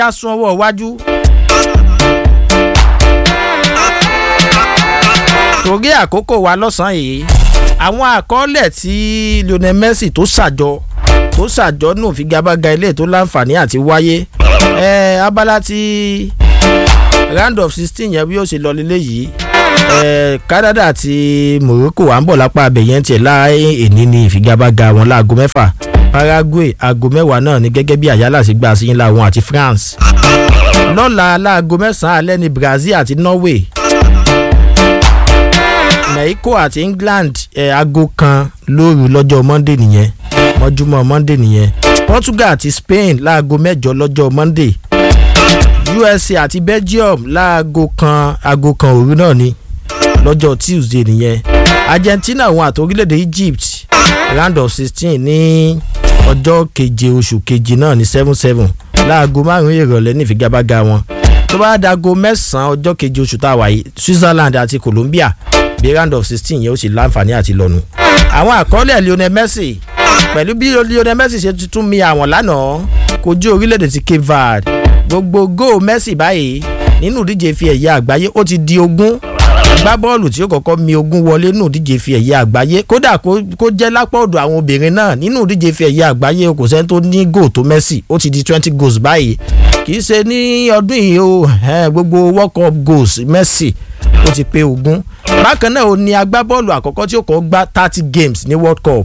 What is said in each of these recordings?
ká sún ọwọ́ iwájú. torí àkókò wa lọ́sàn-án yìí àwọn àkọọ́lẹ̀ tí lionel messi tó ṣàjọ tó ṣàjọ nù figagbága ilé tó láǹfààní àti wáyé ẹ abala ti round of sixteen yẹn bí ó ṣe lọ lílé yìí ẹ canada àti morocco à ń bọ̀ lápá abẹ̀yẹn tiẹ̀ láàyè èní ni ìfigagbága wọn láago mẹ́fà paraguay aago mẹ́wàá náà ni gẹ́gẹ́ bí àyálà sí gbà sí ńlá wọn àti france lọ́la láago mẹ́sàn-án alẹ́ ni brazil àti norway mexico àti england ẹ̀ aago kan lóru lọ́jọ́ monday nìyẹn mọ́júmọ́ monday nìyẹn portugal àti spain láago mẹ́jọ lọ́jọ́ monday usa àti belgium láago kan aago kan òru náà ni lọ́jọ́ tuesday nìyẹn argentina wọn àti orílẹ̀-èdè egypt round of sixteen ní ọjọ́ keje oṣù keje náà ní seven seven láago márùn-ún ìrọ̀lẹ́ ní ìfigagbága wọn tó bá dago mẹ́sàn-án ọjọ́ keje oṣù tá a wà yìí switzerland àti colombia bí round of sixteen yẹn ó sì láǹfààní àti lọ́nu. àwọn àkọọ́lẹ̀ lionel messi pẹ̀lú bí lionel messi ṣe tuntun mi àwọn lánàá kojú orílẹ̀-èdè ti cape verde gbogbo góò messi báyìí nínú ìdíje fi ẹ̀yẹ àgbáyé ó ti di ogún gbá bọ́ọ̀lù tí ó kọ́kọ́ mi ogún wọlé nínú ìdíje fi ẹ̀yẹ àgbáyé kódà kó jẹ́ lápá ọ̀dọ̀ àwọn obìnrin náà nínú ìdíje fi ẹ̀yẹ àgbáyé kò sẹ́ni tó ní góò tó messi ó ti di twenty goals báyìí kì í ṣe ní ọdún yìí o gbogbo world cup goals messi ó ti pé ogún bákan náà ó ní agbábọ́ọ̀lù àkọ́kọ́ tí ó kọ́ gbá thirty games ní world cup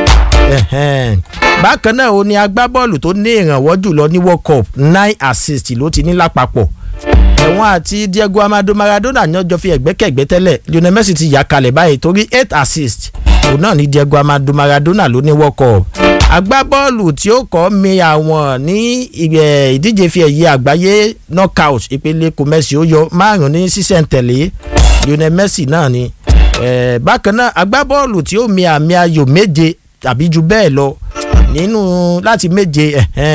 bákan náà ó ní agbábọ́ọ̀lù tó ní ìrànwọ́ jùlọ ní world cup nine assists ló ti ní lápapọ̀ ẹ̀wọ̀n àti diego amado maradona ní ọjọ́ fi ẹ̀gbẹ́kẹ̀gbẹ́ tẹ́lẹ̀ lionel messi ti yà kalẹ̀ báyìí torí eight assists òun náà ní diego amado maradona ló ní world cup agbábọ́ọ̀lù tí ó kọ́ mi àwọn ní ìdíje fi ẹ̀yẹ àgbáyé knockout ìpele kò messi ó yọ márùn ní sísẹ̀ntẹ̀lé lionel messi náà ni bákan náà agbábọ́ọ̀lù tí ó mi àmì ayò méje tàbí ju bẹ́ẹ̀ lọ nínú láti méje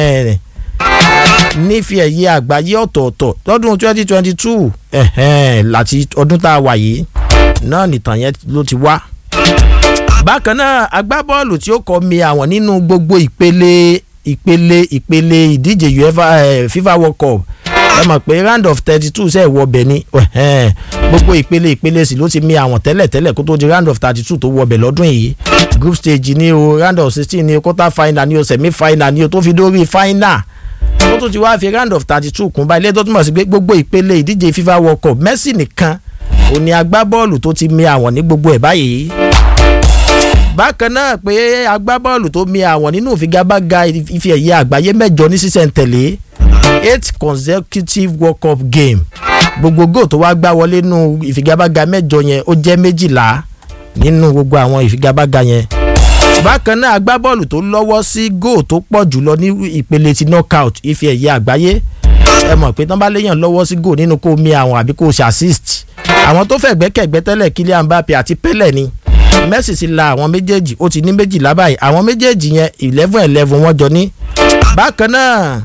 nífi ẹ̀yẹ àgbáyé ọ̀tọ̀ọ̀tọ̀ lọ́dún twenty twenty two láti ọdún tá a wà yìí náà nìtàn yẹn ló ti wá. bákan náà agbábọ́ọ̀lù tí ó kọ́ mi àwọn nínú gbogbo ìpele ìpele ìpele ìdíje uefa fifa world cup ẹ mọ̀ pé round of thirty two ṣe wọ ọbẹ̀ ni gbogbo ìpele ìpele sì ló ti mi àwọn tẹ́lẹ̀ tẹ́lẹ̀ kó tó di round of thirty two tó wọ ọbẹ̀ lọ́dún yìí group stage ni o round of sixteen ni o quarter final ni o semi final ni o tó fi dórí final ó tún ti wá fi round of thirty two kún báyìí lẹ́tọ́ túmọ̀ sí pé gbogbo ìpele ìdíje fifa world cup messi nìkan ò ní agbábọ́ọ̀lù tó ti mi àwọn ní gbogbo ẹ̀ báyìí bákan náà pé agbábọ́ọ̀lù tó mi àwọn nínú ìfigagbága ife ẹ̀yẹ àgbáyé mẹ́jọ ní sísẹ̀ntẹ̀lé eight consecutive world cup game gbogbo góò tó wá gbá wọlé nínú ìfigagbága mẹ́jọ yẹn ó jẹ́ méjìlá nínú gbogbo àwọn ìfigagbága yẹn bákan náà agbábọ́ọ̀lù tó lọ́wọ́ sí góò tó pọ̀ jùlọ ní ìpele ti knockout ife ẹ̀yẹ àgbáyé ẹ mọ̀ pé tán bá léèyàn lọ́wọ́ sí góò nínú kó mi àwọn àbí kó ṣe assist àwọn tó fẹ́ gbẹ́kẹ̀gbẹ́ tẹ́lẹ̀ Kylian Mbappe àti Pele ni Messi ti la àwọn méjèèjì ó ti ní méjìlá báyìí àwọn méjèèjì yẹn eleven eleven wọ́n jọ ní. bákan náà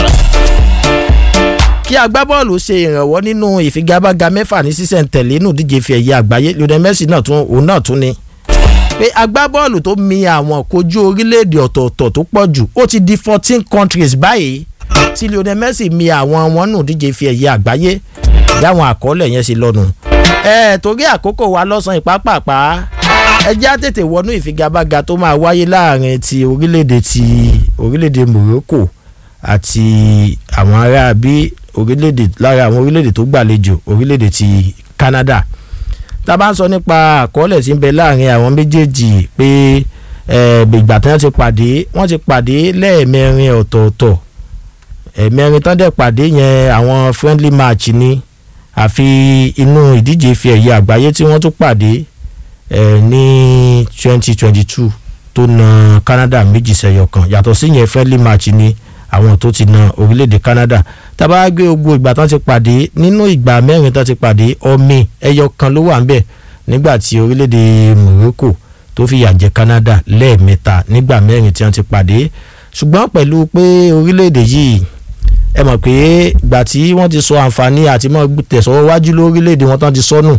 kí agbábọ́ọ̀lù ṣe ìrànwọ́ nínú ìfigagbága mẹ́fà ní sísẹ̀ntẹ̀lé nù díje fi ẹ̀yẹ àgbáyé Lionel Messi náà tún òun náà tún ni pé agbábọ́ọ̀lù tó mi àwọn kojú orílẹ̀-èdè ọ̀tọ̀ọ̀tọ̀ tó pọ̀ jù ó ti di fourteen countries báyìí tí Lionel Messi mi àwọn wọn nù díje fi ẹ̀yẹ àgbáyé dáwọn àkọọ́lẹ̀ yẹn ṣe lọ́nu. ẹ torí àkókò wa lọ́sàn-án ìpápàpá ẹ jẹ́ á tètè wọnú ìfigagbága tó máa wáyé láàrin ti orílẹ̀-èdè ti orílẹ̀-èdè Morocco àti àwọn ará bí orílẹ̀-èdè lára àwọn orílẹ̀-èdè tó gbàlejò orílẹ̀-èdè ti Canada tá a bá ń sọ nípa àkọọ́lẹ̀ tí ń bẹ láàrin àwọn méjèèjì pé ìgbà tí wọ́n ti pàdé wọ́n ti pàdé lẹ́ẹ̀mẹrin ọ̀tọ̀ọ̀tọ̀ ẹ̀mẹrin tán dẹ̀ pàdé yẹn àwọn friendly match ni àfi inú ìdíje fi ẹ̀yẹ àgbáyé tí wọ́n tún pàdé ní twenty twenty two tó na Canada méjì sẹ́yọ kan yàtọ̀ sí yẹn friendly match ni àwọn tó ti na orílẹ̀-èdè Canada tábà gbé gbogbo ìgbà tán ti pàdé nínú ìgbà mẹ́rin tán ti pàdé ọmọ ẹyọ kan ló wà ń bẹ̀ nígbà tí orílẹ̀-èdè Morocco tó fìyà jẹ Canada lẹ́ẹ̀mẹ́ta nígbà mẹ́rin tí wọ́n ti pàdé ṣùgbọ́n pẹ̀lú pé orílẹ̀-èdè yìí ẹ mọ̀ pé ìgbà tí wọ́n ti sọ àǹfààní àti mọ́ tẹ̀sọ́ wájú lórílẹ̀‐èdè wọn tán ti sọnù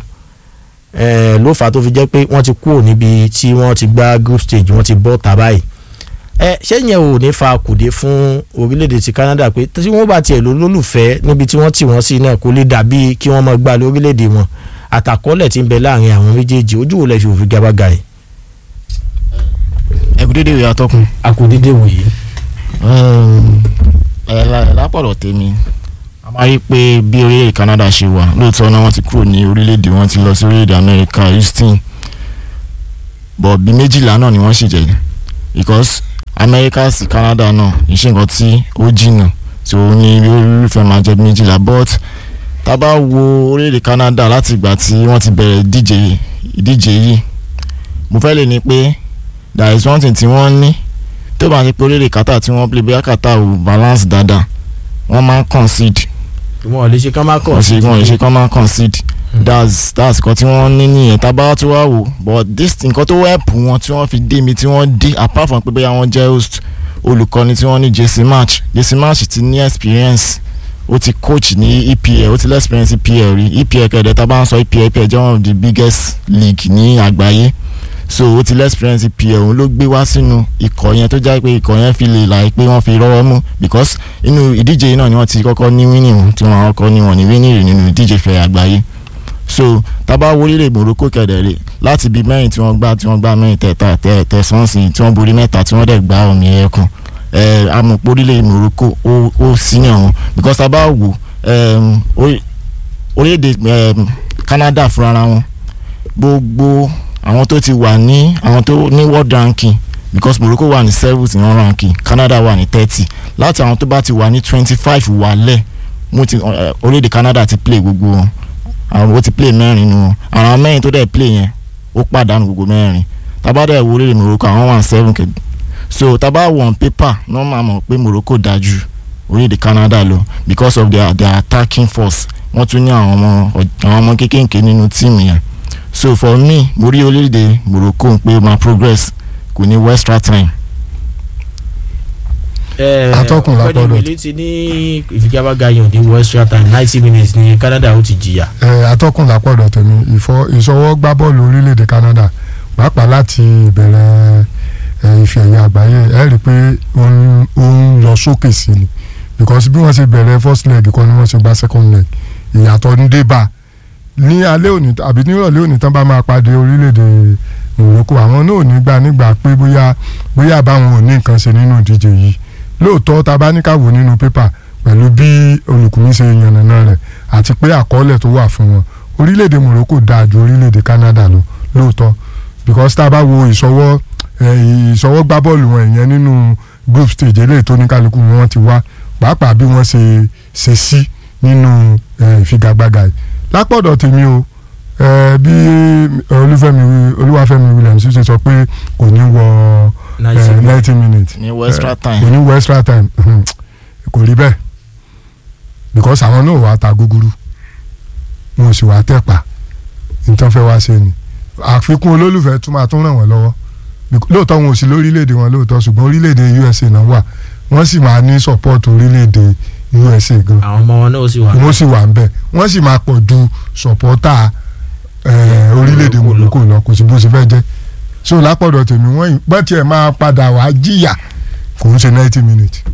ló fà á tó fi jẹ́ pé wọ́n ti kúrò níbi tí wọ́n ti gba group stage wọ́n ti bọ́ tà báyìí ẹ ṣé yẹn ò ní fa kùdé fún orílẹ̀-èdè ti Canada pé tí wọ́n bá tiẹ̀ lò lólùfẹ́ níbi tí wọ́n tì wọ́n sí náà kò lè dàbí kí wọ́n máa gbá lórílẹ̀-èdè wọn àtàkọ́lẹ̀ tí ń bẹ láàrin àwọn méjèèjì ojú wo lẹ fi òfin gabaga yìí. ẹ kú dédé ìwé atọ́kùn. a kò dédé wò yìí. ẹ lápọ̀lọ̀ tèmi a máa rí i pé bí orílẹ̀-èdè Canada ṣe wà lóòótọ́ náà wọ́n ti kúrò ní orílẹ̀-èdè wọn ti lọ sí orílẹ̀-èdè Amẹ́ríkà Houston bọ̀ bí méjìlá náà ni wọ́n sì jẹ́ because Amẹ́ríkà sí Canada náà ìṣe nǹkan tí ó jìnnà tí ó ní olólùfẹ́ máa jẹ́ bí méjìlá but tá a bá wo orílẹ̀-èdè Canada láti ìgbà tí wọ́n ti bẹ̀rẹ̀ ìdíje ìdíje yìí mo fẹ́ lè ní pé there is one thing tí wọ́n ní tó bá ń ṣe pé orílẹ̀-èdè Qatar tí wọ́n play bóyá Qatar ò balance dáadáa wọ́n máa ń concede wọn ò lè ṣe kán má kọ̀ wọ́n ṣe wọ́n ṣe kán máa ń concede that's that's nǹkan tí wọ́n ní nìyẹn tá a bá tí wàá wò but this nǹkan tó help wọn tí wọ́n fi dé mi tí wọ́n dé apart from pé bóyá wọ́n jẹ́ host olùkọ́ni tí wọ́n ní JC March JC March ti ní experience ó ti coach ní EPL ó ti lé experience EPL rí EPL kẹ̀dẹ̀ tá a bá ń sọ EPL EPL jẹ́ one of the biggest league ní àgbáyé so ó ti lé experience EPL òun ló gbé wá sínú ikọ̀ yẹn tó jẹ́ pé ikọ̀ yẹn fi lè láì pé wọ́n fi rọ́wọ́ mú because inú ìdíje yìí náà ni wọ́n ti kọ́kọ́ ní winning tí wọ́n kọ́kọ́ ní wọ́n ní winning rè nínú ìdíje fẹ̀ àgbáyé so tábà wọlé Morocco kẹ̀dẹ̀rẹ̀ láti bíi mẹ́rin tí wọ́n gbá tí wọ́n gbá mẹ́rin tẹ̀ta tẹ̀sán sí tí wọ́n borí mẹ́ta tí wọ́n dẹ̀ gbá omi ẹ̀yẹ kan ẹ̀ amọ̀pọ̀ orílẹ̀ Morocco ó ó senior wọn because tábà wò orílẹ̀-èdè Canada fúnra wọn gbogbo àwọn tó ti wà ní àwọn tó ní world ranking because Morocco wà ní seventh ní world ranking Canada wà ní thirty láti àwọn tó bá ti wà ní twenty five wálẹ̀ mo ti orílẹ̀-èdè Canada ti play gbogbo wọn àwọn ó ti play mẹ́rin nu wọn àwọn mẹ́rin tó dẹ̀ play yẹn ó pàdánù gbogbo mẹ́rin tábàdà ìwò orílẹ̀ Morocco àwọn wà ní seven kẹ̀ so tábà wọ̀ on paper náà máa mọ̀ pé Morocco dájú orílẹ̀-èdè Canada lọ because of their their attacking force wọ́n tún ní àwọn ọmọ àwọn ọmọ kékèké nínú tíìmù yẹn so for me mo rí orílẹ̀-èdè Morocco pé ma progress kò ní extra time. atọ́kùn lápọ̀dọ̀ ọ̀gbẹ́ni wele ti ní ìfigagbága yàn ní wọ extra time ninety minutes ní Canada ó ti jìyà. atọ́kùn lápọ̀dọ̀ tèmi ìṣọwọ́ gbá bọ́ọ̀lù orílẹ̀-èdè Canada pàápàá láti ìbẹ̀rẹ̀ ife ẹ̀yẹ àgbáyé ẹ rí i pé ó ń lọ sókè sí ni because bí wọ́n ṣe bẹ̀rẹ̀ first leg kan ni wọ́n ṣe gba second leg ìyàtọ̀ ń dé bá a ní alẹ́ òní àbí nírọ̀lẹ́ òní tán bá máa pàdé orílẹ̀-èdè Morocco àwọn náà ò ní gbà nígbà pé bóyá bóyá báwọn ò ní nǹkan ṣe nínú ìdíje yìí lóòótọ́ ta bá ní ká wò nínú pépà pẹ̀lú bí olùkùnmí ṣe yànnàná rẹ̀ àti pé àkọọ́lẹ̀ tó wà fún wọn orílẹ̀-èdè Morocco dáa ju orílẹ̀-èdè Canada lọ lóòótọ́ because tá a bá wo ìṣọwọ́ ìṣọwọ́ gbá bọ́ọ̀lù wọn ìyẹn nínú group stage eléyìí tó ní kálukú wọn ti wá pàápàá bí wọ́n ṣe ṣe sí nínú ìfigagbága yìí lápọ̀dọ̀ tèmi o bí olúfẹ́mi olúwàfẹ́mi williams ṣe sọ pé kò ní wọ ninety minutes ní wọ extra time kò ní wọ extra time kò rí bẹ́ẹ̀ because àwọn náà wà á ta gúgúrú wọn ò sì wà á tẹ̀pà nítorí fẹ́ wá ṣe ni àfikún olólùfẹ́ tún máa tún ràn wọ́n lọ́wọ́ lóòótọ́ wọn ò sí lórílẹ̀‐èdè wọn lóòótọ́ ṣùgbọ́n orílẹ̀‐èdè USA náà wà wọ́n sì máa ní support orílẹ̀‐èdè USA gan àwọn ọmọ wọn náà sì wà. wọ́n sì wà ń bẹ̀ wọ́n sì máa pọ̀ ju sọ̀pọ́tà orílẹ̀-èdè Morocco lọ kò sí bó ṣe fẹ́ jẹ́ so lápọ̀dọ̀ tèmi wọ́n bọ́ tiẹ̀ máa padà wá jìyà kò ń ṣe ninety minutes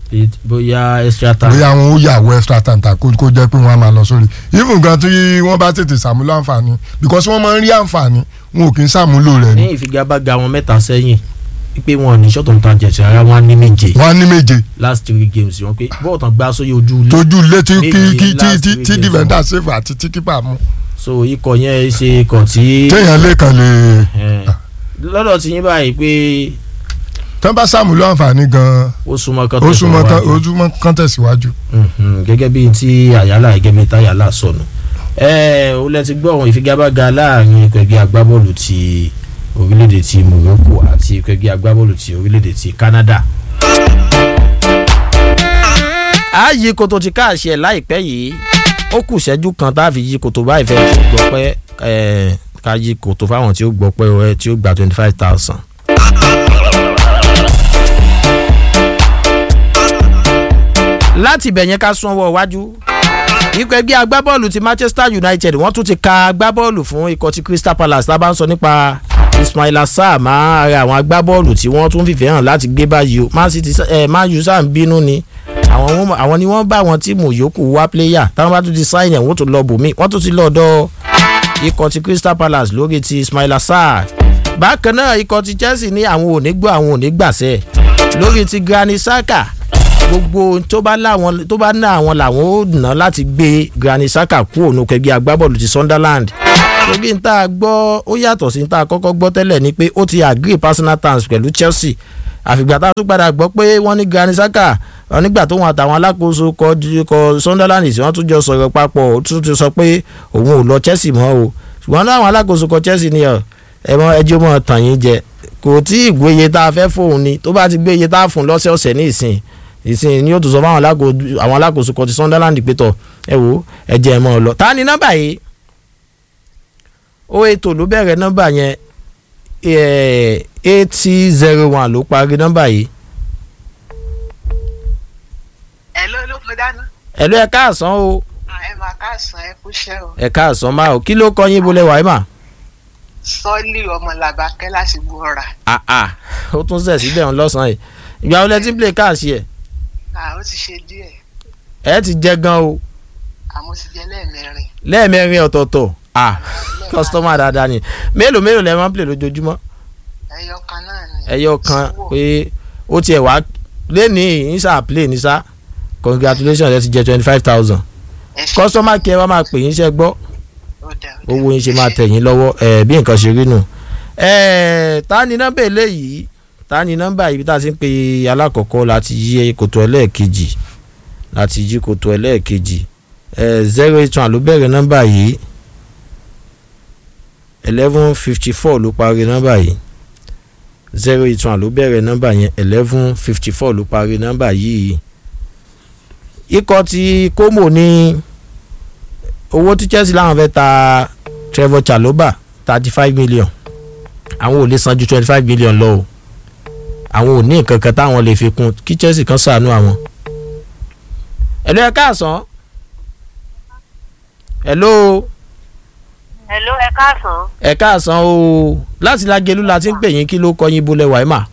bóyá extra time. bóyá wọn ó yàwó extra time ta kó kó jẹ́ pé wọ́n á máa lọ sórí even gan tí wọ́n bá tètè ṣàmúlò àǹfààní because wọ́n máa ń rí àǹfààní wọn ò kì í ṣàmúlò rẹ̀ ní ìfigagbága wọn mẹ́ta sẹ́yìn pé wọn ò ní ṣọ́tò nǹkan jẹ̀sẹ̀ ara wọn á ní méje. wọ́n á ní méje. last three games wọn pé bọ́ọ̀ tán gbá sóyè ojú ilé. tójú ilé tí Méje kí last tí three tí games defender save àti tí keeper mú. so ikọ̀ yẹn ṣe ikọ̀ tí. téèyàn lè kàn lè. Eh, lọ́dọ̀ tí yín báyìí pé tán bá ṣàmúlò àǹfààní gan-an ó súnmọ́ kán ó súnmọ́ kán- tẹ̀síwájú. ó súnmọ́ kán tẹ̀síwájú. Mhm, gẹ́gẹ́ bíi ti àyálà gẹ́gẹ́ bíi táyàlà sọnù ẹ ó lẹ ti gbọ́ àwọn ìfigagbága láàrin ikọ̀ ẹgbẹ́ agbábọ́ọ̀lù ti orílẹ̀-èdè ti Morocco àti ikọ̀ ẹgbẹ́ agbábọ́ọ̀lù ti orílẹ̀-èdè ti Canada. a yí koto ti káàṣì ẹ̀ láìpẹ́ yìí ó kù ṣẹ́jú kan tá a fi yí koto báyìí fẹ́ tí ó gbọ́ pé ẹ̀ ká yí koto fáwọn tí ó gbọ́ pé ẹ tí ó gba twenty five thousand. láti ibẹ̀ yẹn ká sún ọwọ́ iwájú ikọ̀ ẹgbẹ́ agbábọ́ọ̀lù ti Manchester United wọ́n tún ti ka agbábọ́ọ̀lù fún ikọ̀ ti Crystal Palace tá a bá ń sọ nípa Ismaila Sarr máa ara àwọn agbábọ́ọ̀lù tí wọ́n tún fìfẹ́ hàn láti gbé báyìí o Man City ẹ̀ Man U sáà ń bínú ni àwọn wọn- àwọn ni wọ́n bá àwọn tíìmù yòókù wá pléyà táwọn bá tún ti sáìn ẹ̀ wọ́n tún lọ bòmí wọ́n tún ti lọ ọ̀dọ̀ ikọ̀ ti Crystal Palace lórí ti Ismaila Sarr bákan náà ikọ̀ ti Chelsea ní àwọn ò ní gbọ́ àwọn ò ní gbàṣẹ lórí ti Granit Xhaka gbogbo ohun tó bá láwọn tó bá ná àwọn làwọn ó ná láti gbé Granit Xhaka kúrò ní kẹgbẹ́ agbábọ́ọ̀lù ti Sunderland torí n tá a gbọ́ ó yàtọ̀ sí n tá a kọ́kọ́ gbọ́ tẹ́lẹ̀ ni pé ó ti agree personal terms pẹ̀lú Chelsea àfìgbà tá a tún padà gbọ́ pé wọ́n ní Granit Xhaka wọn nígbà tó wọn àtàwọn alákòóso kọ kọ Sunderland tí wọ́n tún jọ sọ̀rọ̀ papọ̀ ó tún ti sọ pé òun ò lọ Chelsea mọ́ o ṣùgbọ́n náà àwọn alákòóso kọ Chelsea ni ẹ mọ ẹjọ́ mọ́ tàn yín jẹ kò tí ì gbé iye tá a fẹ́ fóun ni tó bá ti gbé iye tá a fún lọ́sẹ̀ọ̀sẹ̀ ní ìsìn ìsìn ni yóò tún sọ fún àwọn alákòó- àwọn alákòóso kan ti Sunderland pé tọ ẹ wò ẹ jẹ́ ẹ mọ́ ọ lọ. ta ni nọ́mbà yìí ó ètò ló bẹ̀rẹ̀ nọ́mbà yẹn eighty zero one ló parí nọ́mbà yìí. ẹ ló ló kọ dáná ẹ ló ẹ káàsán o ẹ máa káàsán ẹ kúṣẹ́ o ẹ káàsán máa o kí ló kọ yín bolẹ̀ wàá mà. sọ́ọ̀lì ọmọ làbákẹ́ láti gbọ́ra àà ó tún sẹ̀ síbẹ̀ ń lọ́sàn-án yìí ìgbà wo lẹ ti ń play káàsì ẹ̀ à ó ti ṣe díẹ̀ ẹ ti jẹ gan o àmọ́ ti jẹ lẹ́ẹ̀mẹrin lẹ́ẹ̀mẹrin ọ̀tọ̀ọ̀tọ̀ à kọ́sítọ́mà dáadáa ni mélòó mélòó lẹ máa ń play lójoojúmọ́ ẹyọ kan náà ni ẹyọ kan Síwò. pé ó tiẹ̀ wá lẹ́nìí ìsà play ní sá congratulations ẹ ti jẹ twenty five thousand ẹ ṣe customer care wa máa pè yín ṣe gbọ́ ó dà ó dà. owó yín ṣe Ẹ máa tẹ̀ yín lọ́wọ́ ẹ̀ bí nǹkan ṣe rí nù. ẹ̀ ta ni nọ́mbà eléyìí ta ni nọ́mbà ibi tá a ti ń pe alákọ̀ọ́kọ́ láti yí kòtò ẹlẹ́ẹ̀kejì láti yí kòtò ẹlẹ́ẹ̀kejì ẹ̀ zero eight one ló bẹ̀rẹ̀ nọ́mbà yìí eleven fifty four ló parí nọ́mbà yìí zero eight one ló bẹ̀rẹ̀ nọ́mbà yẹn eleven fifty four ló parí nọ́mbà yìí ikọ̀ ti Como ní owó tí Chelsea láwọn fẹ́ ta Trevor Chalobah thirty five million àwọn ò lè san ju twenty five million lọ o àwọn ò ní nǹkan kan táwọn lè fi kún kí Chelsea kan ṣàánú àwọn. ẹ̀lú ẹ káàsán ẹ̀lú Hello, ẹ káàsán. ẹ káàsán o láti Lágelú la ti ń pè yín kí ló kọ́ yín bolẹ̀ wàá mà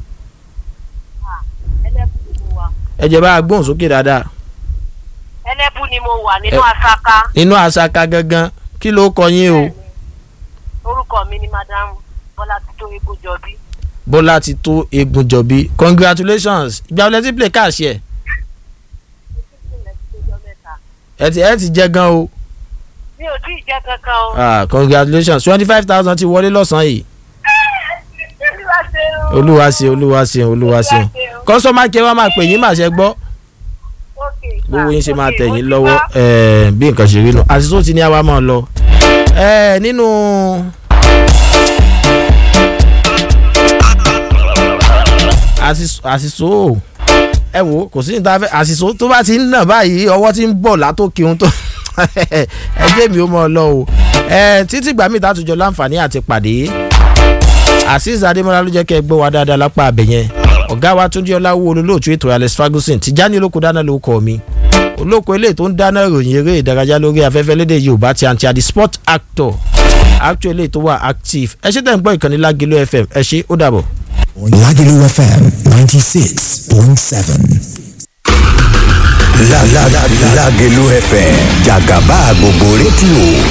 Ẹlẹ́bù ni mo wà. ẹ jẹ́ bá a gbóhùn sókè dáadáa Ẹlẹ́bù ni mo wà nínú Ẹ- Asaka. nínú àṣàkà gangan kí ló kọ́ yín o Orúkọ mi ni Madam Bọ́lá Tító Egúnjọbí. Bọ́lá ti tó egun jọ̀bí congratulations ìgbà wọlé tí play káàṣì ẹ̀ ẹ ti ẹ ti jẹ gan o. Mi ò tí ì jẹ́ kankan o. ah congratulations twenty five thousand ti wọlé lọ́sàn-án yìí Olúwa ṣeun. olúwa ṣe olúwa ṣe olúwa ṣe kọ́sọ́mà kí ẹ wá máa pè yín màṣẹ gbọ́ Okay, sir. gbogbo yín ṣe máa Okay, tẹ̀ mo yín ti lọ́wọ́ gbọ́. eh, bí nǹkan ṣe rí nu àṣìṣó ti ní àwa máa lọ Eh, nínú. àṣìṣó àṣìṣó ẹ wo kò sí níta fẹ́ àṣìṣó tó bá ti ń nà báyìí ọwọ́ ti ń bọ̀ látòkè ohun tó ẹ jẹ́ mi ó mọ̀ ọ́ lọ o Eh, títí gbà mí ìtàtújọ láǹfààní àti pàdé azeez adémọlá ló jẹ́ kẹ́ ẹ gbọ́ wa dáadáa lápá abẹ yẹn ọ̀gá wa túnjí ọláwó olólùtú ètò alex ferguson tìjáni olóko dáná ló kọ́ mi olóko eléyìí tó ń dáná ìròyìn eré ìdárayá lórí afẹ́fẹ́ lédè yorùbá ti àǹtí àdì sport actor actor eléyìí tó wà active ẹ ṣe tẹ̀ ń gbọ́ ìkànnì lágìlú fm ẹ ṣe ó dàbọ̀. Lagelu FM 96.7. La la la Lagelu FM Jagaba gbogbo rédíò